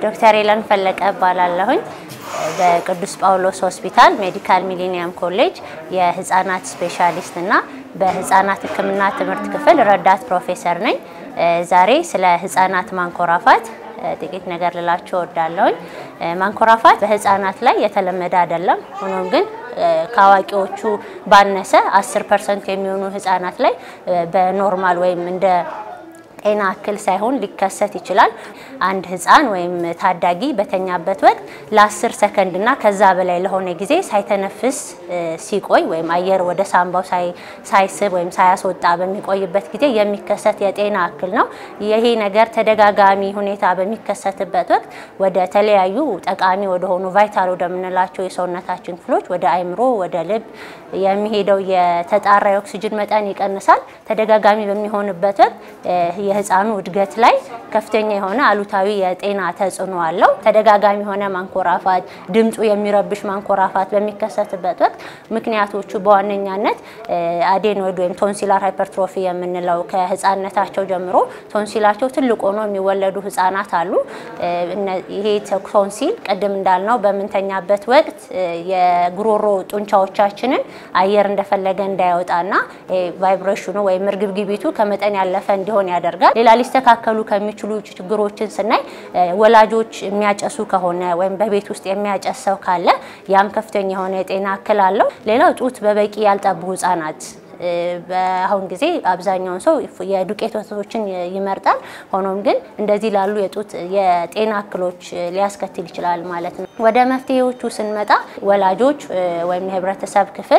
ዶክተር ኤለን ፈለቀ እባላለሁኝ። በቅዱስ ጳውሎስ ሆስፒታል ሜዲካል ሚሊኒየም ኮሌጅ የህፃናት ስፔሻሊስት እና በህፃናት ሕክምና ትምህርት ክፍል ረዳት ፕሮፌሰር ነኝ። ዛሬ ስለ ህፃናት ማንኮራፋት ጥቂት ነገር ልላችሁ እወዳለሁኝ። ማንኮራፋት በህፃናት ላይ የተለመደ አይደለም። ሆኖም ግን ከአዋቂዎቹ ባነሰ 10 ፐርሰንት የሚሆኑ ህፃናት ላይ በኖርማል ወይም እንደ ጤና እክል ሳይሆን ሊከሰት ይችላል። አንድ ህፃን ወይም ታዳጊ በተኛበት ወቅት ለ10 ሰከንድ እና ከዛ በላይ ለሆነ ጊዜ ሳይተነፍስ ሲቆይ ወይም አየር ወደ ሳምባው ሳይስብ ወይም ሳያስወጣ በሚቆይበት ጊዜ የሚከሰት የጤና እክል ነው። ይሄ ነገር ተደጋጋሚ ሁኔታ በሚከሰትበት ወቅት ወደ ተለያዩ ጠቃሚ ወደሆኑ ቫይታል ወደምንላቸው የሰውነታችን ክፍሎች ወደ አይምሮ፣ ወደ ልብ የሚሄደው የተጣራ የኦክሲጅን መጠን ይቀንሳል። ተደጋጋሚ በሚሆንበት ወቅት የህፃኑ እድገት ላይ ከፍተኛ የሆነ አሉታዊ የጤና ተጽዕኖ አለው። ተደጋጋሚ የሆነ ማንኮራፋት፣ ድምፁ የሚረብሽ ማንኮራፋት በሚከሰትበት ወቅት ምክንያቶቹ በዋነኛነት አዴኖይድ ወይም ቶንሲላር ሃይፐርትሮፊ የምንለው ከህፃንነታቸው ጀምሮ ቶንሲላቸው ትልቅ ሆኖ የሚወለዱ ህፃናት አሉ። ይሄ ቶንሲል ቅድም እንዳልነው በምንተኛበት ወቅት የጉሮሮ ጡንቻዎቻችንን አየር እንደፈለገ እንዳይወጣና ቫይብሬሽኑ ወይም እርግብግቢቱ ከመጠን ያለፈ እንዲሆን ያደርጋል። ሌላ ሊስተካከሉ ከሚችሉ ችግሮችን ስናይ ወላጆች የሚያጨሱ ከሆነ ወይም በቤት ውስጥ የሚያጨስ ሰው ካለ ያም ከፍተኛ የሆነ የጤና እክል አለው። ሌላው ጡት በበቂ ያልጠቡ ህጻናት በአሁን ጊዜ አብዛኛውን ሰው የዱቄት ወተቶችን ይመርጣል። ሆኖም ግን እንደዚህ ላሉ የጡት የጤና እክሎች ሊያስከትል ይችላል ማለት ነው። ወደ መፍትሄዎቹ ስንመጣ ወላጆች ወይም የህብረተሰብ ክፍል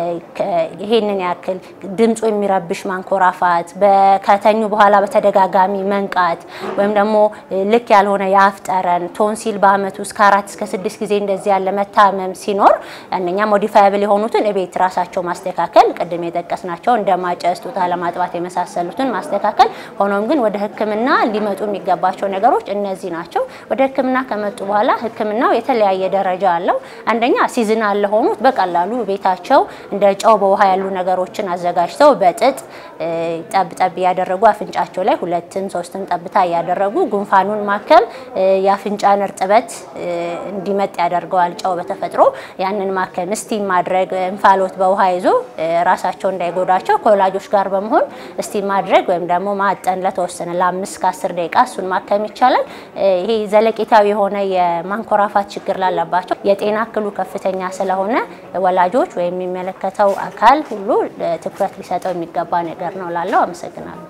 ይሄንን ያክል ድምፁ የሚረብሽ ማንኮራፋት፣ ከተኙ በኋላ በተደጋጋሚ መንቃት ወይም ደግሞ ልክ ያልሆነ የአፍ ጠረን፣ ቶንሲል በአመት ውስጥ ከአራት እስከ ስድስት ጊዜ እንደዚህ ያለ መታመም ሲኖር አንደኛ ሞዲፋያብል የሆኑትን እቤት ራሳቸው ማስተካከል ቅድም የጠቀስናቸው እንደ ማጨስ፣ ጡት አለማጥባት የመሳሰሉትን ማስተካከል። ሆኖም ግን ወደ ሕክምና ሊመጡ የሚገባቸው ነገሮች እነዚህ ናቸው። ወደ ሕክምና ከመጡ በኋላ ሕክምናው የተለያየ ደረጃ አለው። አንደኛ ሲዝናል ለሆኑት በቀላሉ ቤታቸው እንደ ጨው በውሃ ያሉ ነገሮችን አዘጋጅተው በጥጥ ጠብ ጠብ እያደረጉ አፍንጫቸው ላይ ሁለትም ሶስትም ጠብታ እያደረጉ ጉንፋኑን ማከም የአፍንጫን እርጥበት እንዲመጥ ያደርገዋል። ጨው በተፈጥሮ ያንን ማከም፣ ስቲም ማድረግ፣ እንፋሎት በውሃ ይዞ ራሳቸው እንዳይጎዳቸው ከወላጆች ጋር በመሆን እስቲ ማድረግ ወይም ደግሞ ማጠን ለተወሰነ ለአምስት ከአስር ደቂቃ እሱን ማከም ይቻላል። ይሄ ዘለቄታዊ የሆነ የማንኮራፋት ችግር ላለባቸው የጤና እክሉ ከፍተኛ ስለሆነ ወላጆች ወይም የሚመለከተው አካል ሁሉ ትኩረት ሊሰጠው የሚገባ ነገር ነው ላለው አመሰግናለሁ።